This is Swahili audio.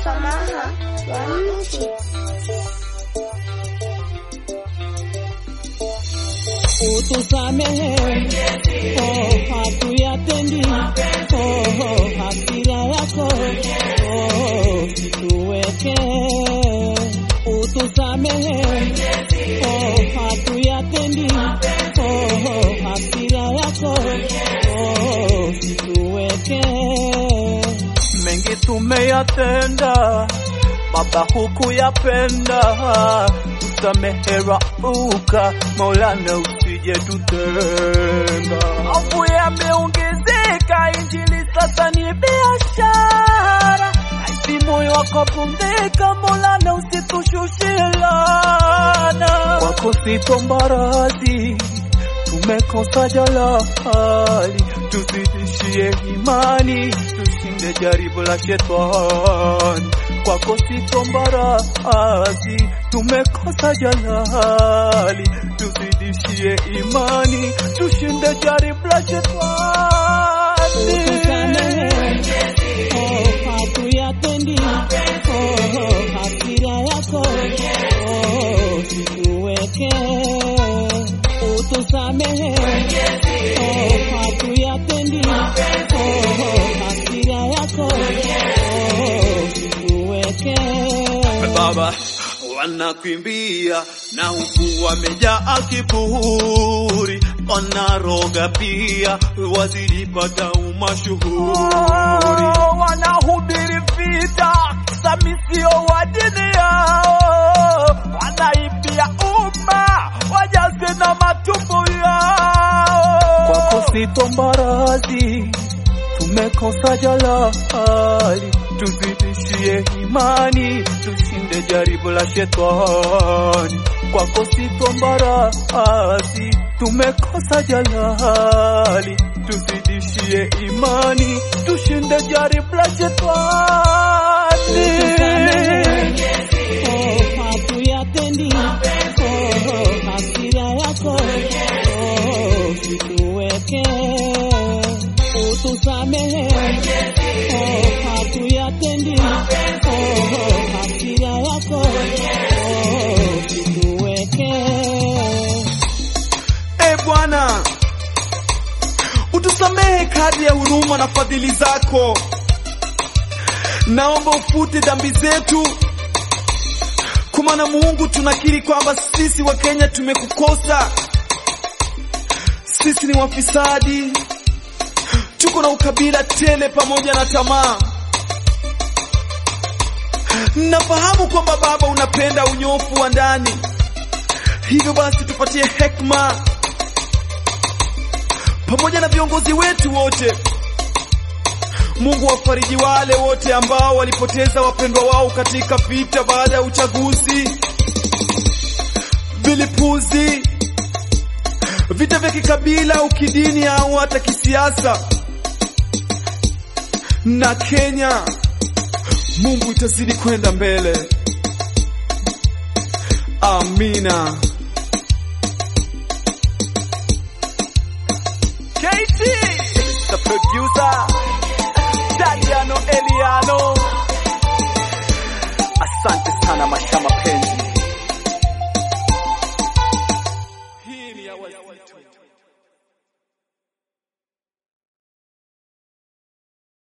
msamaha wa nchi. utusamehe, oh, hatuyatendi, oh, hasira yako, oh, tuweke, utusamehe, oh, hatuyatendi, oh, hasira yako, oh, tuweke, mengi tumeyatenda Baba hukuyapenda, tusamehe rauka, Maulana usije tutenga. Maovu yameongezeka, injili sasa ni biashara, aisi moyo wako pumzika, Maulana usitushushe laana. Kwako sitomba radhi, tumekosa jalali, tuzidishie imani, tushinde jaribu la shetani kwako sitomba radhi, tumekosa jalali, tuzidishie imani, tushinde jaribu la shetani. Oh, hatuyatendi, oh, hasira yako, oh, tuweke, utusamehe, oh, hatuyatendi, oh, hasira yako, oh, tuweke. Baba wanakimbia na huku wamejaa kiburi, wanaroga pia wazilipata umashuhuri. wanahubiri vita samisio wa dini yao, wanaibia umma wajaze na matumbo yao. Kwako sitomba radhi, tumekosa jalali, tuzidishie imani, tushinde jaribu la shetani. Kwako sitomba radhi, tumekosa jalali, tuzidishie imani, tushinde jaribu la shetani. Oh, hatuyatendi, oh, hasira yako, oh, tuweke, utusamehe, oh, hatuyatendi, oh, hasira yako, oh, tuweke. E Bwana, utusamehe kadri ya huruma na fadhili zako. Naomba ufute dhambi zetu, kwa maana Mungu, tunakiri kwamba sisi wa Kenya tumekukosa. Sisi ni wafisadi, tuko na ukabila tele pamoja na tamaa. Nafahamu kwamba Baba unapenda unyofu wa ndani, hivyo basi tupatie hekima pamoja na viongozi wetu wote. Mungu wafariji wale wote ambao walipoteza wapendwa wao katika vita baada ya uchaguzi, vilipuzi, vita vya kikabila au kidini au hata kisiasa. Na Kenya, Mungu itazidi kwenda mbele. Amina. KT, the producer, Dadiano Eliano. Asante sana Masha Mapenzi.